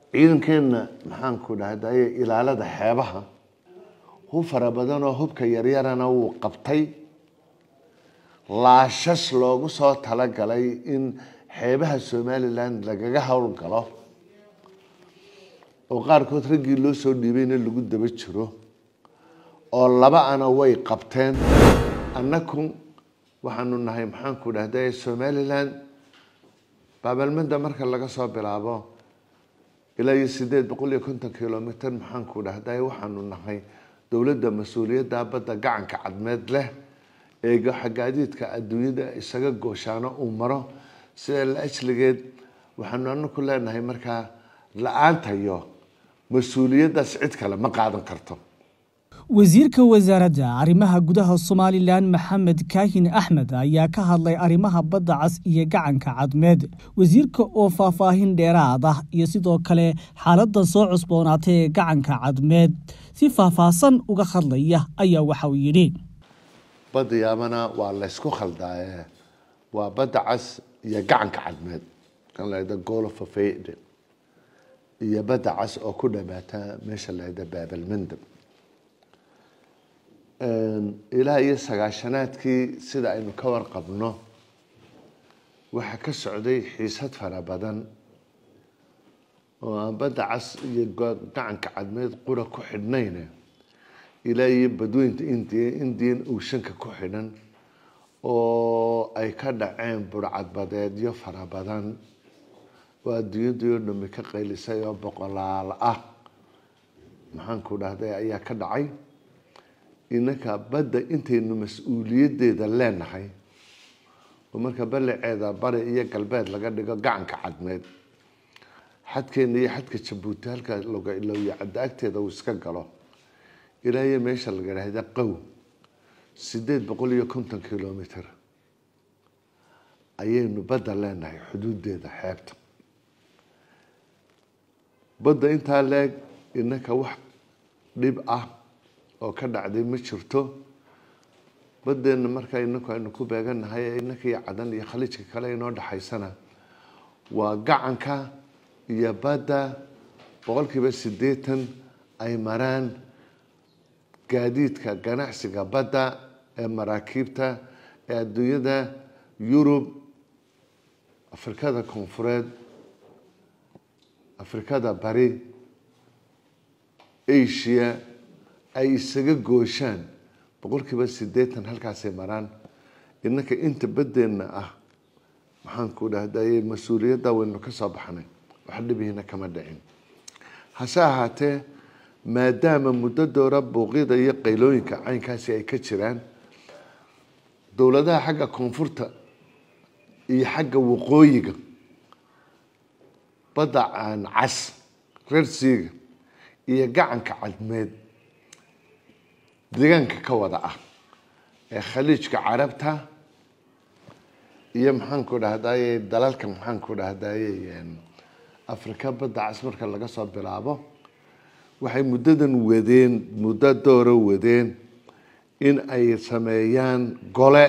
ciidankeenna maxaanku dhahdaye ilaalada xeebaha hub fara badan oo hubka yaryarana wuu qabtay laashash loogu soo talagalay in xeebaha somalilan lagaga howlgalo oo qaarkood raggii loo soo dhiibayna lagu daba jiro oo laba ana way qabteen annaku waxaanu nahay maxaanku dhahday somalilan baabalmada marka laga soo bilaabo ilaa iyo sideed boqol iyo konton kilomitr maxaanku dhahday waxaanu nahay dowladda mas-uuliyadda badda gacanka cadmeed leh ee xagaadiidka adduunyada isaga gooshaano uu maro sida la ajligeed waxaanu anaku leenahay markaa la-aantayo mas-uuliyaddaas cid kale ma qaadan karto wasiirka wasaaradda arrimaha gudaha somalilan maxamed kaahin axmed ayaa ka hadlay arrimaha badda cas iyo gacanka cadmeed wasiirka oo faahfaahin dheeraad ah iyo sidoo kale xaaladda soo cusboonaatay ee gacanka cadmeed si faahfaahsan uga hadlaya ayaa waxa uu yidhi badda yaamana waa laysku khaldaaye waa badda cas iyo gacanka cadmeed kan lahada golofafeyde iyo badda cas oo ku dhamaata meesha lahada baabalmandab ilaa iyo sagaashanaadkii sida aynu ka warqabno waxaa ka socday xiisad fara badan oo aan badda cas iyo gacanka cadmeed qura ku xidhnayne ilaa iyo badweynta indiya indian ooshanka ku xidhan oo ay ka dhaceen burcadbadeedyo fara badan oo adduunyadii oo dhami ka qaylisay oo boqolaal ah maxaanku dhahday ayaa ka dhacay inaka badda intaynu mas-uuliyaddeeda leenahay oo marka balaceeda bari iyo galbeed laga dhigo gacanka cadmeed xadkeena iyo xadka jabuuti halka logailowiyo cadda agteeda uu iska galo ilaa iyo meesha laga dhahda qow sideed boqol iyo konton kilomitr ayaynu badda leenahay xuduudeeda xeebta badda intaa leeg inaka wax dhib ah oo ka dhacday ma jirto badeena markaa inaku aynu ku beeganahay inaka iyo cadan iyo khaliijka kale inoo dhexaysana waa gacanka iyo badda boqolkiiba siddeetan ay maraan gaadiidka ganacsiga badda ee maraakiibta ee adduunyada yurub afrikada koonfureed afrikada bari asia ay isaga gooshaan boqolkiiba siddeetan halkaasay maraan inaka inta baddeenna ah maxaanku dhahdaye mas-uuliyadda waynu ka soo baxnay wax dhibihiina kama dhicin hase ahaatee maadaama muddo doora buuqyada iyo qaylooyinka caynkaasi ay ka jiraan dowladaha xagga koonfurta iyo xagga waqooyiga badda aan cas reersiiga iyo gacanka cadmeed deegaanka ka wada ah ee khaliijka carabta iyo maxaanku dhahdaye dalalka maxaanku dhahdaye afrika badda cas marka laga soo bilaabo waxay muddadan wadeen muddo dooro wadeen in ay sameeyaan gole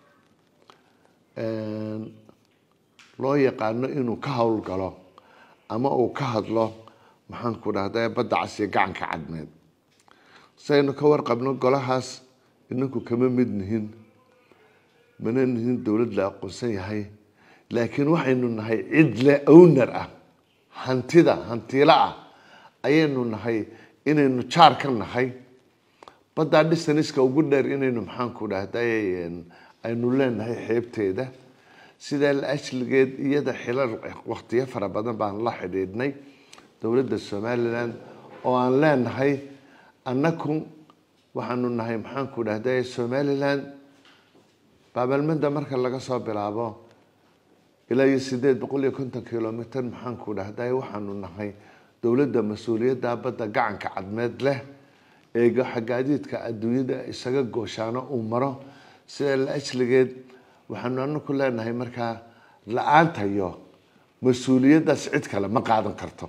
loo yaqaano inuu ka howlgalo ama uu ka hadlo maxaanku dhahdaye badda cas iyo gacanka cadmeed saynu ka warqabno golahaas inaku kama mid nihin mana nihin dowlad la aqoonsan yahay laakiin waxaynu nahay cid le owner ah hantida hantiilo ah ayaynu nahay inaynu jaar ka nahay baddaa dhisaniska ugu dheer inaynu maxaanku dhahday aynu leenahay xeebteeda sidaa la ajligeed iyada xilal waktiyo fara badan baan la xidhiidhnay dowladda somalilan oo aan leenahay annaku waxaanu nahay maxaanku dhahday somalilan baabalmada marka laga soo bilaabo ilaa iyo sideed boqol iyo konton kilomitr maxaanku dhahday waxaanu nahay dowladda mas-uuliyadda badda gacanka cadmeed leh ee xagaadiidka adduunyada isaga gooshaano uu maro sida la ajligeed waxaanu anaku leenahay markaa la-aantayo mas-uuliyaddaas cid kale ma qaadan karto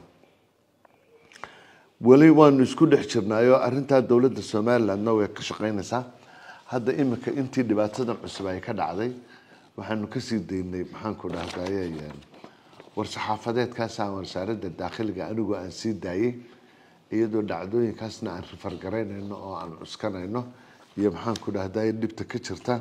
weli waanu isku dhex jirnaayo arrintaa dowladda somalilandna way ka shaqeynaysaa hadda imika intii dhibaatadan cusub ay ka dhacday waxaanu kasii daynay maxaanku dhahdaye war-saxaafadeedkaasaan wasaaradda daakhiliga anigoo aan sii daayey iyadoo dhacdooyinkaasna aan rifargaraynayno oo aan cuskanayno iyo maxaan ku dhahday dhibta ka jirta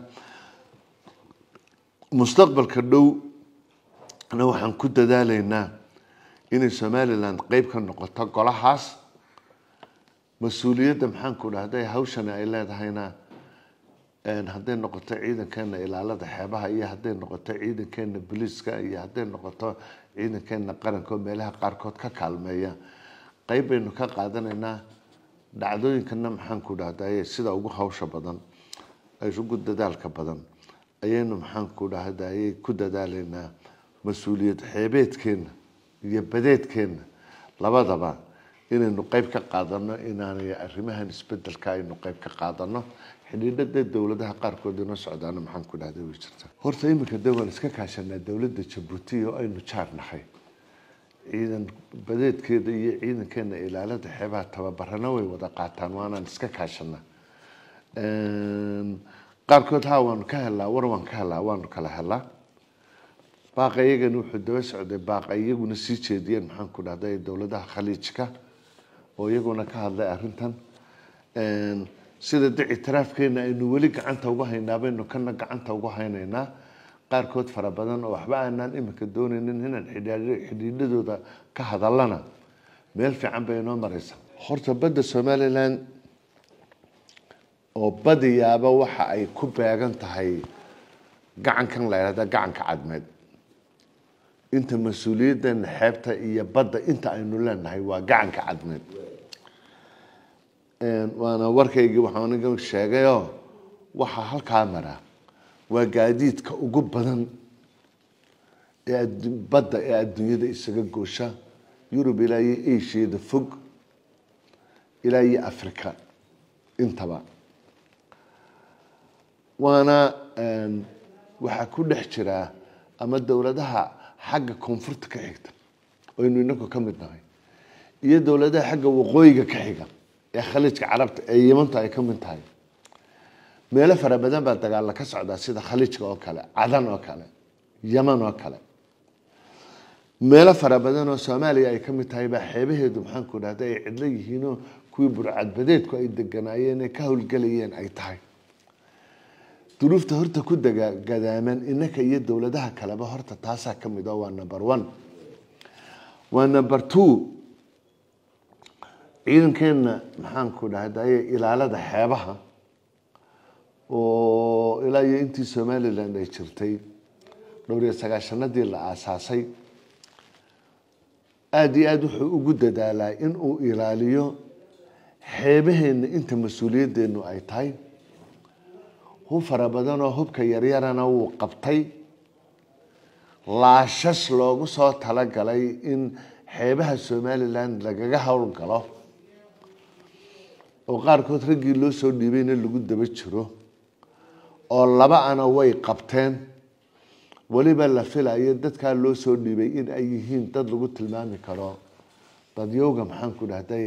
mustaqbalka dhowna waxaan ku dadaalaynaa inay somaliland qeyb ka noqoto golahaas mas-uuliyadda maxaan ku dhahday hawshana ay leedahayna hadday noqoto ciidankeena ilaalada xeebaha iyo hadday noqoto ciidankeena booliiska iyo hadday noqoto ciidankeena qaranka oo meelaha qaarkood ka kaalmeeya qeyb baynu ka qaadanaynaa dhacdooyinkana maxaan ku dhahday sida ugu hawsha badan ugu dadaalka badan ayaynu maxaan ku dhahday ku dadaalaynaa mas-uuliyad xeebeedkeena iyo badeedkeena labadaba inaynu qeyb ka qaadano inaanay arrimahan isbedelka aynu qeyb ka qaadano xidhiidhada dowladaha qaarkood inoo socdaana maxaan ku dhahday way jirta horta iminka de waan iska kaashanaa dowladda jabuuti oo aynu jaar nahay ciidan badeedkeeda iyo ciidankeena ilaalada xeebaha tababarana way wada qaataan waanaan iska kaashanaa qaarkood ha waanu ka helaa war waan ka helaa waanu kala helaa baaqa iyagana wuxuu daba socday baaqa iyaguna sii jeediyeen maxaan ku dhahday dowladaha khaliijka oo iyaguna ka hadlay arrintan sida de ictiraafkeena aynu weli gacanta uga haynaa baynu kana gacanta uga haynaynaa qaarkood fara badan oo waxba aanaan iminka doonaynin inaan xidhiidhadooda ka hadalana meel fiican bay inoo mareysa horta badda somaliland oo badiyaaba waxa ay ku beegan tahay gacankan la yidhahda gacanka cadmeed inta mas-uuliyaddeena xeebta iyo badda inta aynu leenahay waa gacanka cadmeed waana warkaygii waxaan aniga sheegayoo waxaa halkaa mara waa gaadiidka ugu badan ee badda ee adduunyada isaga goosha yurub ilaa iyo asiada fog ilaa iyo africa intaba waana waxaa ku dhex jiraa ama dowladaha xagga koonfurta ka xigta aynu inagu ka mid nahay iyo dowladaha xagga waqooyiga ka xiga ee khaliijka carabta ee yimanta ay ka mid tahay meelo fara badan baa dagaalla ka socdaa sida khaliijka oo kale cadan oo kale yaman oo kale meelo fara badan oo soomaaliya ay ka mid tahay baa xeebaheedu maxaan ku dhahda ay cidlo yihiinoo kuwii burcadbadeedku ay deganaayeen ee ka howlgelayeen ay tahay duruufta horta ku gadaaman inaka iyo dowladaha kaleba horta taasaa ka mid oo waa number one waa number two ciidankeena maxaan ku dhahdaye ilaalada xeebaha oo ilaa iyo intii somaliland ay jirtay dhowr iyo sagaashanadii la aasaasay aada iyo aada wuxuu ugu dadaalaa in uu ilaaliyo xeebaheena inta mas-uuliyaddeenu ay tahay hub fara badan oo hubka yaryarana wuu qabtay laashash loogu soo talagalay in xeebaha somaliland lagaga howlgalo oo qaarkood raggii loo soo dhiibayna lagu daba jiro oo laba ana way qabteen weliba la filayo dadkaa loo soo dhiibay in ay yihiin dad lagu tilmaami karo dadyowga maxaan ku dhahday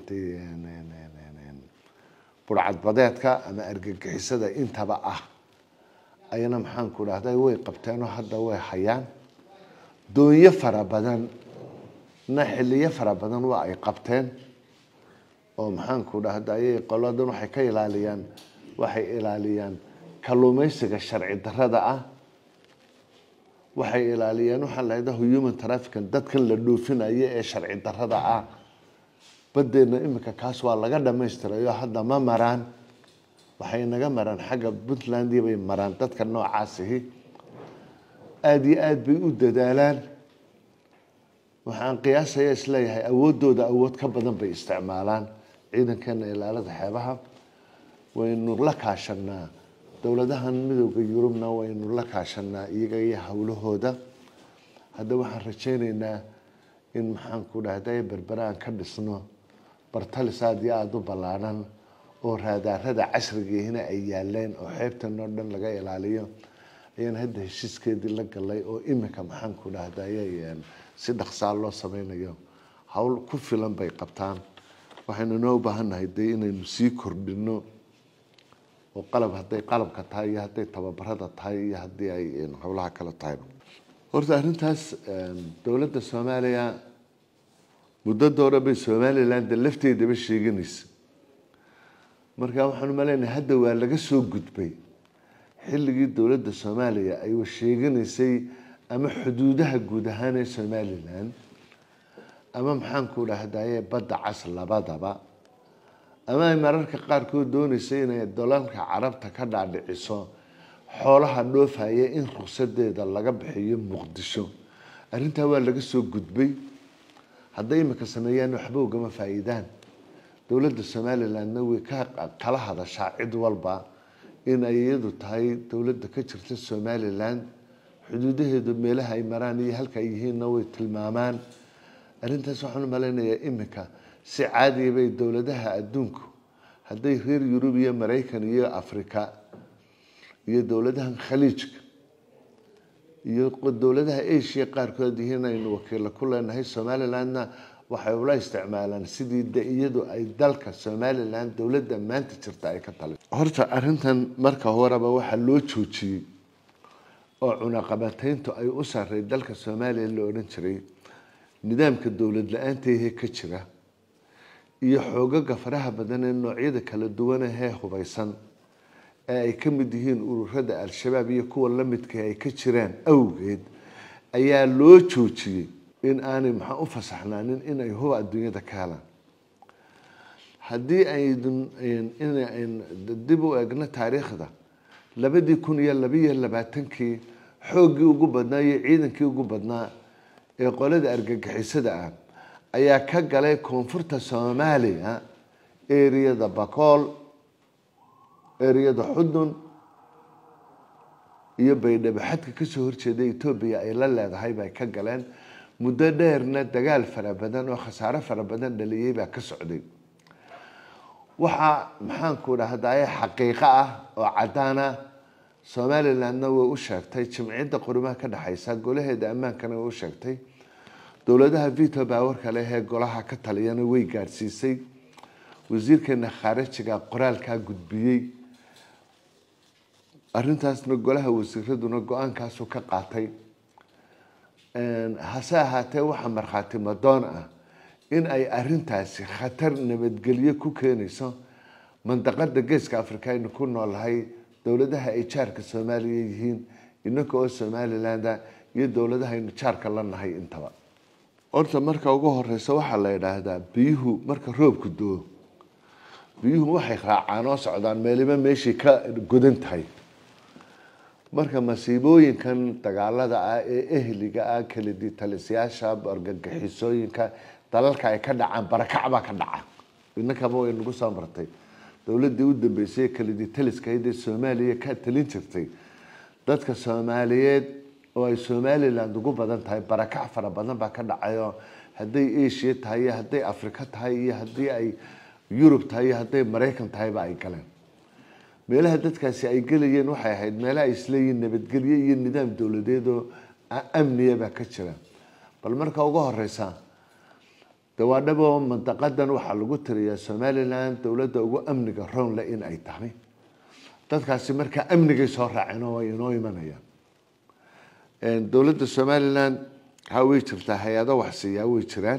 burcadbadeedka ama argagixisada intaba ah ayana maxaan ku dhahday way qabteenoo hadda way hayaan doonyo fara badan na xiliyo fara badan waa ay qabteen oo maxaan ku dhahday qoladan waxay ka ilaaliyaan waxay ilaaliyaan kalluumeysiga sharci darada ah waxay ilaaliyaan waxaa lahada human trafficant dadkan la dhoofinayo ee sharci darada ah badeena iminka kaas waa laga dhamaystirayo hadda ma maraan waxay naga maraan xagga puntlandia bay maraan dadka noocaasihi aada iyo aada bay u dadaalaan waxaan qiyaasaya isleeyahay awoodooda awood ka badan bay isticmaalaan ciidankeena ilaalada xeebaha waynu la kaashanaa dowladahan midooda yurubna waynu la kaashanaa iyaga iyo howlahooda hadda waxaan rajayneynaa in maxaan ku dhahday berberaan ka dhisno bartalis aada iyo aada u ballaadhan oo raadaarada casrigiihina ay yaaleen oo xeebtan oo dhan laga ilaaliyo ayaan hadda heshiiskeedii la galay oo iminka maxaan ku dhahday si dhaqsaa loo sameynayo howl ku filan bay qabtaan waxaynu noo ubaahannahay dee inaynu sii kordhino oo qalab hadday qalabka tahay iyo hadday tababarada tahay iyo haddii ay howlaha kale tahay horta arrintaas dowladda soomaaliya muddo doora bay somaliland lafteedaba sheeganaysa marka waxaan umaleynaya hadda waa laga soo gudbay xilligii dowladda soomaaliya ay sheeganaysay ama xuduudaha guud ahaan ee somalilan ama maxaanku dhahdaye badda cas labadaba ama ay mararka qaarkood dooneysay inay dalalka carabta ka dhaadhiciso xoolaha dhoofaya in ruksadeeda laga bixiyo muqdisho arrintaa waa laga soo gudbay hadday imika sameeyaan waxba ugama faa-iidaan dowladda somalilandna way ka kala hadashaa cid walba in ay iyadu tahay dowladda ka jirta somaliland xuduudaheedu meelaha ay maraan iyo halka ay yihiinna way tilmaamaan arrintaas waxaan u malaynayaa imika si caadiya bay dowladaha adduunku hadday reer yurub iyo maraykan iyo africa iyo dowladahan khaliijka iyo dowladaha asia qaarkood yihiin aynu wakiilla ku leenahay somalilandna waxay ula isticmaalaan sidii de iyadu ay dalka somaliland dowladda maanta jirta ay ka tali horta arrintan marka horeba waxaa loo joojiyey oo cunaqabateyntu ay u saray dalka soomaaliya la odhan jiray nidaamka dowlad la-aanteehee ka jira iyo xoogaga faraha badan ee noocyada kala duwanahee hubaysan ee ay ka mid yihiin ururada al-shabaab iyo kuwa la midka ay ka jiraan awgeed ayaa loo joojiyey in aanay maxaa u fasaxnaanin inay huba adduunyada ka helaan haddii ayn dib u egno taariikhda labadii kun iyo labiyo labaatankii xooggii ugu badnaa iyo ciidankii ugu badnaa ee qolada argagixisada ah ayaa ka galay koonfurta soomaaliya eriyada bakool eriyada xudun iyo baydhabo xadka kasoo horjeeda etoobiya ay la leedahay bay ka galeen muddo dheerna dagaal fara badan oo khasaare fara badan dhaliyey baa ka socday waxaa maxaanku dhahdaye xaqiiqo ah oo cadaan ah somalilandna way u sheegtay jimciyadda qurimaha ka dhexeysa golaheeda ammaankana way u sheegtay dowladaha vito baawarka leh ee golaha ka taliyana way gaadhsiisay wasiirkeena khaarijiga qoraalkaa gudbiyey arrintaasna golaha wasiiraduna go-aankaasu ka qaatay hase ahaatee waxaa markhaati madoon ah in ay arintaasi khatar nabadgelyo ku keenayso mandaqada geeska africa aynu ku noolnahay dowladaha ay jaarka soomaaliya yihiin inaka oo somalilanda iyo dowladaha aynu jaarka la nahay intaba horta marka ugu horeysa waxaa la yidhaahdaa biyuhu marka roobku doo biyuhu waxay raacaan oo socdaan meeliba meeshii ka godan tahay marka masiibooyinkan dagaalada ah ee ehliga ah kaliditalisyaasha argagixisooyinka dalalka ay ka dhacaan barakac baa ka dhaca inakaba way nagu soo martay dowladii u dambeysay kaliditaliskahayd ee soomaaliya ka talin jirtay dadka soomaaliyeed oo ay somaliland ugu badan tahay barakac fara badan baa ka dhacayo hadday asia tahay iyo hadday africa tahay iyo haddii ay yurub tahay iyo hadday maraykan tahayba ay galeen meelaha dadkaasi ay gelayeen waxay ahayd meelaha ay isleeyihiin nabadgelyo iyo nidaam dowladeed oo amniya baa ka jira bal marka ugu horeysa dawaadhabo mandaqadan waxaa lagu tiriyaa somaliland dowladda ugu amniga rownle in ay tahay dadkaasi markaa amnigay soo raaceen oo ay inoo imanayaan dowladda somaliland ha way jirtaa hay-ado waxsiiyaa way jiraan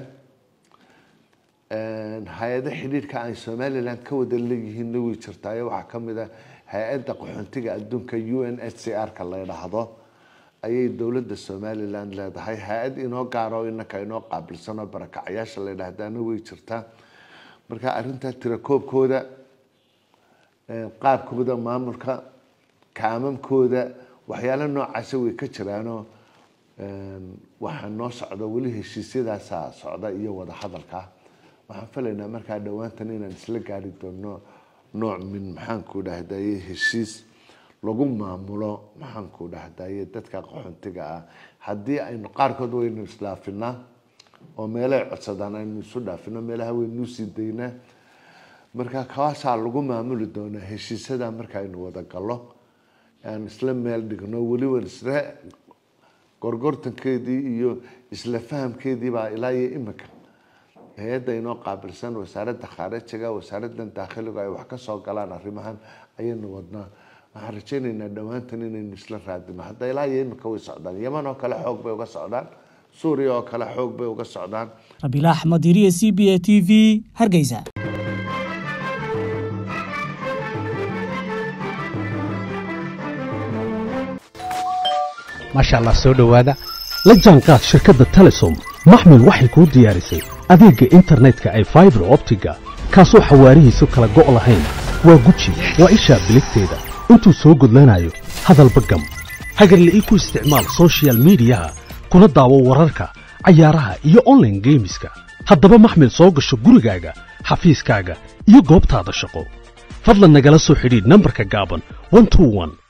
hay-ado xidhiidhka ay somaliland ka wada leeyihiinna way jirtaa waxaa kamid a hay-adda qaxoontiga adduunka u n h c r ka la ydhaahdo ayay dowladda somaliland leedahay hay-ad inoo gaaro inaka inoo qaabilsan oo barakacyaasha la ydhahdaana way jirtaa marka arrintaa tirakoobkooda qaabkooda maamulka kaamamkooda waxyaalo noocaasa way ka jiraanoo waxaa noo socda weli heshiisyadaasa socda iyo wada hadalka waxaan filaynaa markaa dhowaantan inaan isla gaari doono nooc min maxaanku dhahdaye heshiis lagu maamulo maxaanku dhahdaye dadka qaxoontiga ah haddii aynu qaarkood waynu isdhaafinaa oo meelay codsadaan aynu isu dhaafino meelaha waynu sii daynaa marka kaasaa lagu maamuli doonaa heshiisyada marka aynu wada gallo aan isla meel dhigno weliba isla gorgortankeedii iyo isla fahamkeedii baa ilaa iyo imika hay-adda inoo qaabilsan wasaaradda khaarijiga wasaaradan daakhiligu ay wax ka soo galaan arrimahan ayaynu wadnaa waxaan rajaynaynaa dhowaantan inaynu isla raadino hadda ilaa iyo imika way socdaan yeman oo kale xoog bay uga socdaan suuriya oo kale xoog bay uga socdaan rabiila axmed iriye c b a t v hargeysa maasha allah soo dhowaada la jaanqaad shirkadda telesom maxmil waxay kuu diyaarisay adeegga internetka ay faibar optiga kaasoo xawaarihiisu kala go' lahayn waa guji waa ishaa biligteeda intuu soo gudlanayo hadalba gam hagarle ii ku isticmaal sochial midiyaha kuna daawo wararka cayaaraha iyo onlaine geemiska haddaba maxmil soo gasho gurigaaga xafiiskaaga iyo goobtaada shaqo fadlan nagala soo xidhiidh nambarka gaaban